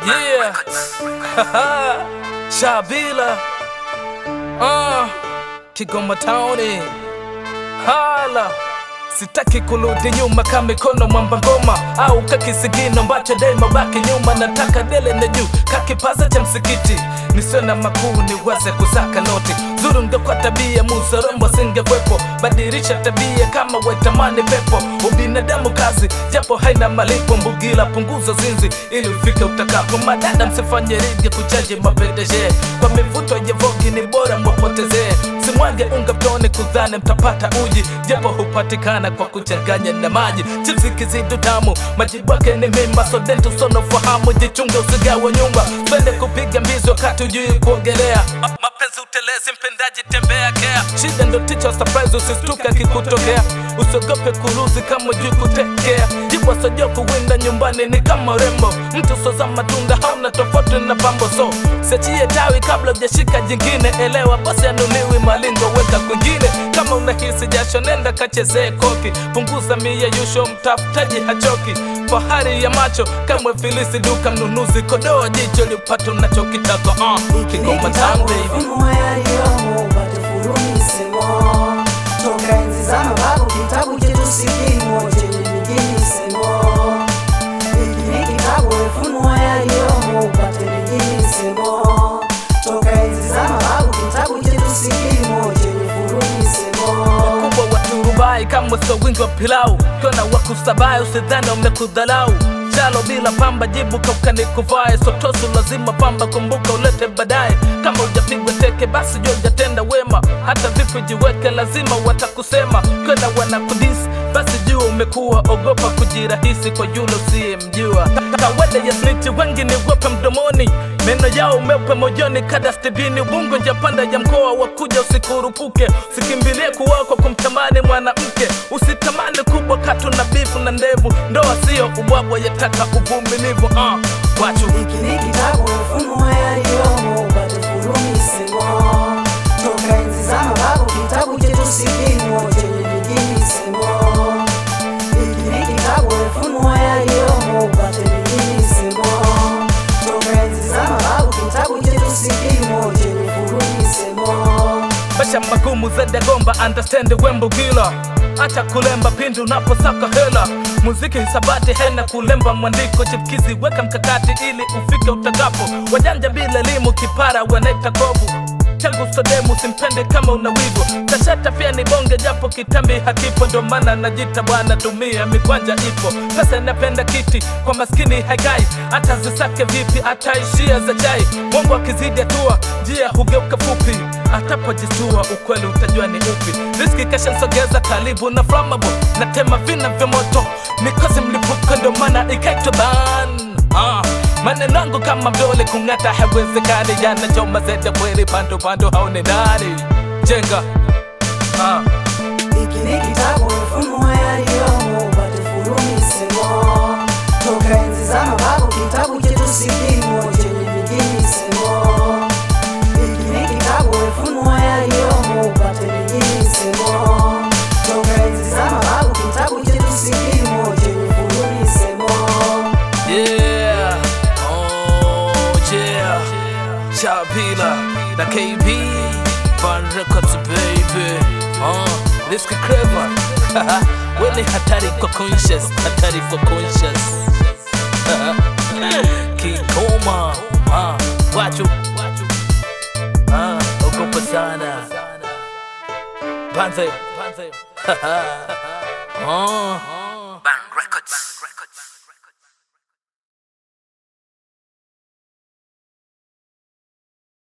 Yeah. Shabila. Uh, Kigoma Town. Hala. Sitaki kurudi nyuma kama mikono mwamba ngoma au kakisigino ambacho dema baki nyuma, nataka dele na juu kakipaza cha msikiti nisiwe na makuu niweze kusaka noti zuru ngekwa tabia muzarombo singekwepo badirisha tabia kama waitamani pepo ubinadamu kazi japo haina malipo mbugila punguza zinzi ili ufike utakapo madada msifanye rigi kuchaji mapendeje kwa mivuto ya vogi ni bora mwapotezee simwage unga mtoni kudhani mtapata uji japo hupatikana kwa kuchanganya na maji chipsi kizidu tamu majibu yake ni mimba so dento sono fahamu jichunge usigawa nyumba pende kupiga mbizi wakati ujui kuogelea Ma- mapenzi utelezi mpendaji tembea kea shida ndo ticha surprise usistuka kikutokea usiogope kuruzi kama ujui kutekea jibu asojua kuwinda nyumbani ni kama rembo mtu soza matunda hauna tofauti na pambo so siachie tawi kabla ujashika jingine elewa basi anuliwi malingo weka kwingine kama unahisi jasho nenda kachezee koki punguza miyeyusho mtafutaji hachoki fahari ya macho kamwe filisi duka mnunuzi kodoa jicho lipata unachokitaka uh, Kigoma Town, baby. Ufunue yaliyomo upate furumisemo toka enzi za mababu, kitabu chetu si kimo chenye mijimisemo. Hiki ni kitabu, ufunue yaliyomo upate mijimisemo toka enzi za mababu, kitabu chetu si kimo chenye furumisemo. kubwa wa turubai kama sio wingi wa pilau kiona wakusabai usidhani umekudhalau chalo bila pamba jibu kaukani kuvae sotosu lazima pamba kumbuka ulete baadaye kama ujapigwa teke basi jua ujatenda wema hata vipi jiweke lazima watakusema kwenda wanakudisi basi jua umekuwa ogopa kujirahisi kwa yule usiyemjua kawaida ya sniti wengi ni wepe mdomoni meno yao umeupe mojoni kada stebini ubungo njapanda ya mkoa wa kuja usikurupuke usikimbilie kuoa kwa kumtamani mwanamke usitamani kubwa katu na bifu na ndevu ndoa sio ubwabwa yataka uvumilivu uh, wachu Hiki ni kitabu, ufunue yaliyomo upate furumisemo toka enzi za mababu, kitabu chetu si kimo chenye mijimisemo. Hiki ni kitabu, ufunue yaliyomo upate mijimisemo toka enzi za mababu, kitabu chetu si kimo chenye furumisemo. Maisha magumu zaidi ya gomba, understand wembo gila acha kulemba pindi unaposaka hela muziki hisabati hena kulemba mwandiko chipkizi weka mkakati ili ufike utakapo wajanja bila elimu kipara wanaita kovu changu sodemu simpende kama una wigo tashata pia ni bonge japo kitambi hakipo ndo maana najita bwana tumia mikwanja ipo pesa inapenda kiti kwa maskini haikai hata zisake vipi ataishia za chai mongo akizidi hatua njia hugeuka fupi atapojistua ukweli utajua ni upi riski kashasogeza karibu na flammable na tema vina vya moto mikosi mlipuko ndo maana ikaitwa ban ah. maneno yangu kama mdole kung'ata haiwezekani yanachoma zete kweli pando pando haone nani jenga ah. Hiki ni kitabu, ufunue yaliyomo upate furumisemo toka enzi za mababu, kitabu chetu si kimo chenye mijimisemo. Hiki ni kitabu, ufunue yaliyomo upate mijimisemo toka enzi za mababu, kitabu chetu si kimo chenye furumisemo. Yeah, oh yeah, Shabila na KB Van Records baby, uh, Risky Clever Weni hatari kwa conscious, hatari kwa conscious Kigoma, uh, wachu, uh, ogopa sana Banze, uh,